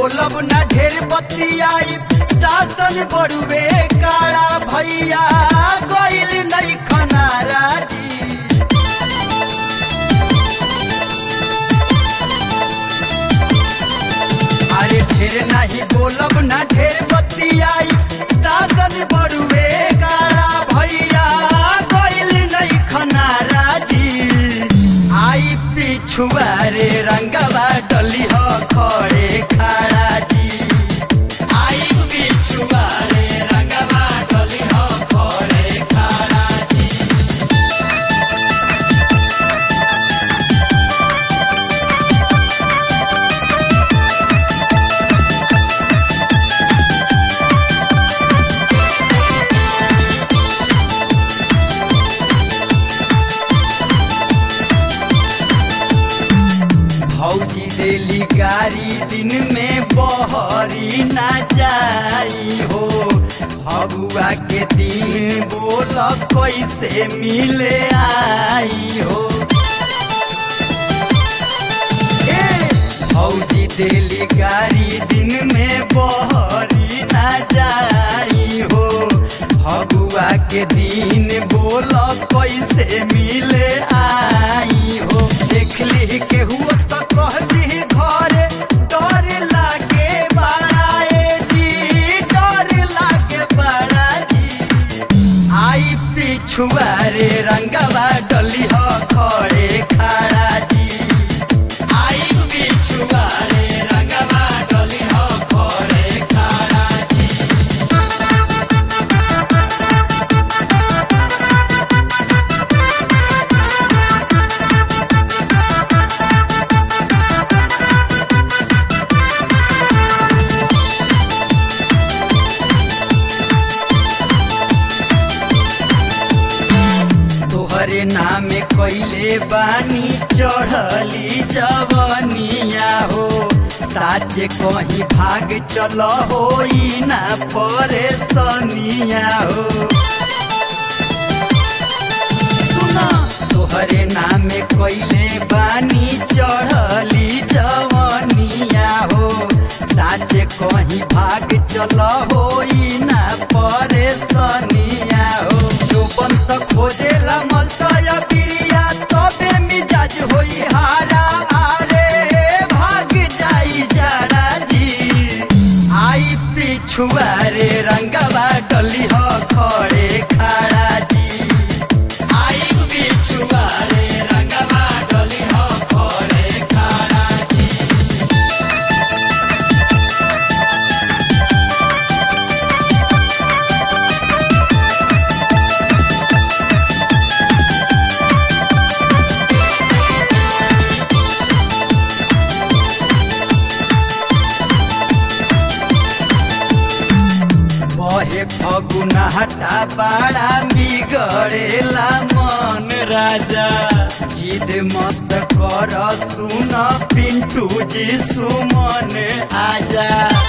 बोलब ना ढेर बतियाई शासन बड़ुए काला भैया गइल नहीं खनारा जी अरे ढेर नहीं बोलब ना ढेर बतियाई शासन बड़ुए काला भैया गइल नहीं खनारा जी आई पिछुआ रे रंगवा डली हो खड़े खड़ा जी आई पिछुआ रे रंगवा डली हो खड़े खड़ा जी भौजी देली गाड़ी दिन में बहरी ना जाई हो फगुआ के दिन बोल कैसे मिले आई हो ए, भौजी देली गाड़ी दिन में बहरी ना जाई हो फगुआ के दिन बोल कैसे मिले आई हो देख ली केहू तो कह दी घरे डर लागे बड़ा ए जी डर लागे बड़ा जी आई पिछुआ रे रंगवा डली हो खड़े खड़ा जी आई पिछुआ रे रंगवा डली हो खड़े खड़ा जी तोहरे नामे कैले बानी चढ़ली जवनिया हो साचे कहीं भाग चल हो ना परेशानिया हो सुना तोहरे नामे कैले बानी चढ़ली जवनिया हो साचे कहीं भाग चल हो ना परेशानिया हो चौपन तक खोजेला मलतया बिरिया तबे मिजाज होई हारा आरे भाग जाई जारा जी आई पिछुआ रे रंगवा डली हो खड़े खड़ा जी आई पिछुआ रे रंगवा डली हो खड़े खड़ा जी बहे फगुना हटा बाड़ा बिगड़ेला मन राजा जिद मत कर सुन पिंटू जी सुमन आजा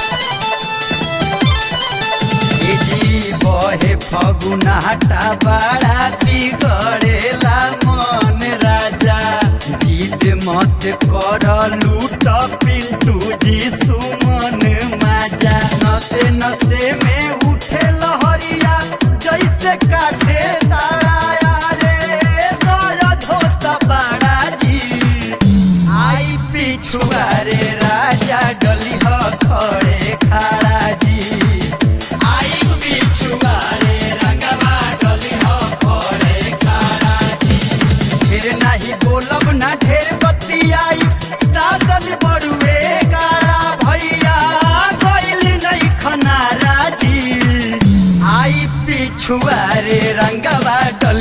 ए जी बहे फगुना हटा बाड़ा बिगड़ेला मन राजा जिद मत कर लूट पिंटू जी सुमन माजा नसे नसे में उठे लहरिया जैसे काटे तारा रे दर्द होता बड़ा जी आई पिछुआ रे राजा डली हो खड़े खड़ा जी आई पिछुआ रे रंगवा डली हो खड़े खड़ा जी फिर नहीं बोलब ना ढेर बतियाई शासन बड़ुए काला भैया गइल नहीं खनारा जी आई पिछुआ रे रंगवा डली